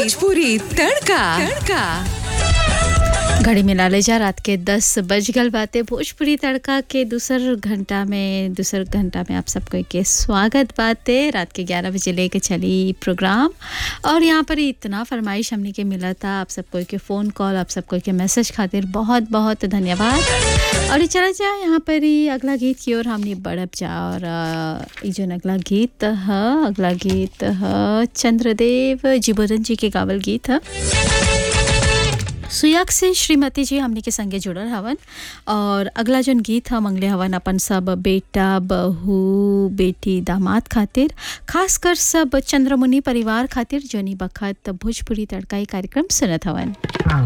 भोजपुरी तड़का तड़का घड़ी में लाले जा रात के दस बज गल बाते भोजपुरी तड़का के दूसर घंटा में दूसर घंटा में आप सबको के स्वागत बाते रात के ग्यारह बजे लेके चली प्रोग्राम और यहाँ पर इतना फरमाइश हमने के मिला था आप सबको के फ़ोन कॉल आप सबको के मैसेज खातिर बहुत बहुत धन्यवाद और ये चला जाए यहाँ पर ही अगला गीत की ओर हमने बढ़प जा और अ, ई जो अगला गीत है अगला गीत है चंद्रदेव जिबोधन जी के गावल गीत है सुयाग से श्रीमती जी हमने के संगे जुड़ल हवन और अगला जन गीत ह मंगले हवन अपन सब बेटा बहू बेटी दामाद खातिर खासकर सब चंद्रमुनि परिवार खातिर जनी बखत भोजपुरी तड़का ई कार्यक्रम सुनत हवन